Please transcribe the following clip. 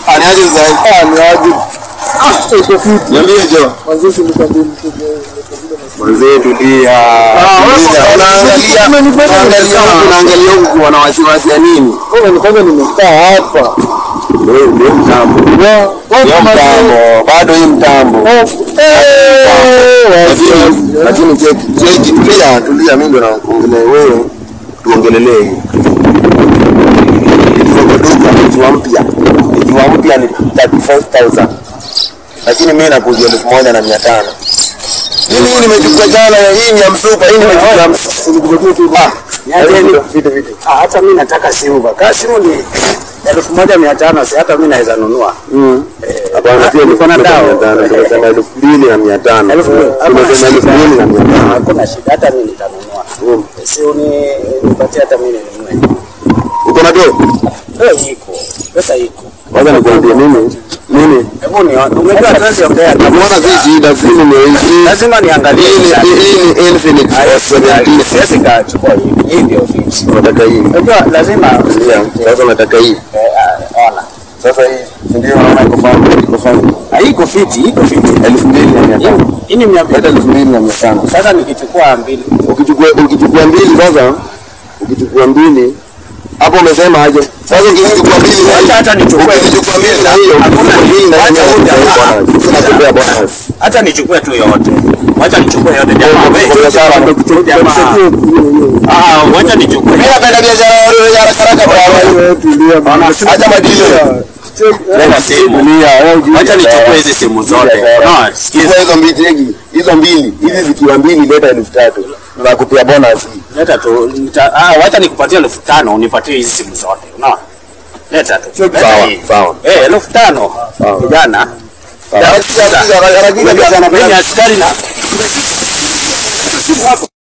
Aniaje sasa? Ah, ni aje. Ah, iko fiti. Niambie jo. Mwanzo nikwambie mtu Mzee tulia. Tulia. Unaangalia unaangalia huku unaangalia huku wana wasiwasi ya nini? Wewe ni kwanza nimekaa hapa. Ndio ndio mtambo. Wa- Ndio watu mazuri. mtambo. Bado hii mtambo. Eh, Lakini wasiwasi. lakini cheki cheki tulia tulia mimi ndo naongelea wewe tuongelelee hii. Ikiwa duka ikiwa mpya ikiwa mpya ni 35000 lakini mimi nakuzia elfu moja na mia tano. Mimi hii nimechukua jana hii ni ya msupa hii nimechukua ya msupa. Ah, Niacheni. vitu vitu. Ah, hata mimi nataka simu ba. Kaa simu ni elfu moja mia tano si hata mimi naweza nunua. Mm. Eh, Hapana, sio niko na elfu dao. moja na mia tano, tunasema elfu mbili na mia tano. Elfu mbili. Hakuna Tunasema elfu shida. mbili na mia tano. Hakuna shida hata mimi nitanunua. Mm. Si uni nipatie hata mimi ninunue. Uko na do? Eh, iko. Pesa iko. Kwanza nikwambie mimi mimi Hebu ni umejua tuwezi ongea. Mbona si shida simu ni hii? Lazima niangalie. Hii ni hii ni Infinix Siwezi 70. kachukua hii. Hii ndio fix. Unataka hii? Unajua lazima Yeah, Sasa unataka hii. Eh, ah, ona. Sasa hii ndio unaona iko fine, iko fine. Ah, iko fiti, iko fiti. Elfu mbili na mia tano. Hii ni mia Hata mbili. elfu mbili na mia tano. Sasa nikichukua mbili. Ukichukua ukichukua mbili sasa, ukichukua mbili hapo umesema aje? Sasa ukichukua mbili na Hata hata nichukue. ukichukua mbili na hiyo, Hakuna mbili na Wacha hiyo, huja. bonus. Tunakupea bonus. hata nichukue tu yote. Wacha nichukue yote jamaa. Kwa Wewe biashara. jamaa. Ah, wacha nichukue. Mimi napenda biashara ya haraka haraka bwana. Wewe tulia bana. Acha madili. Leta simu. Wacha nichukue hizi simu zote. No, sikiza. Hizo hizo mbili tegi, hizo mbili, hizi zikiwa mbili leta elfu tatu. Tunakupea bonus hii. Leta tu. nita- Ah, wacha nikupatie elfu tano unipatie hizi simu zote. Unaona? Leta tu. Leta Sawa, hii. sawa. Eh, elfu tano. Sawa. Kijana. Sawa. Sikiza. Sikiza, haraka haraka, Mimi kijana. askari na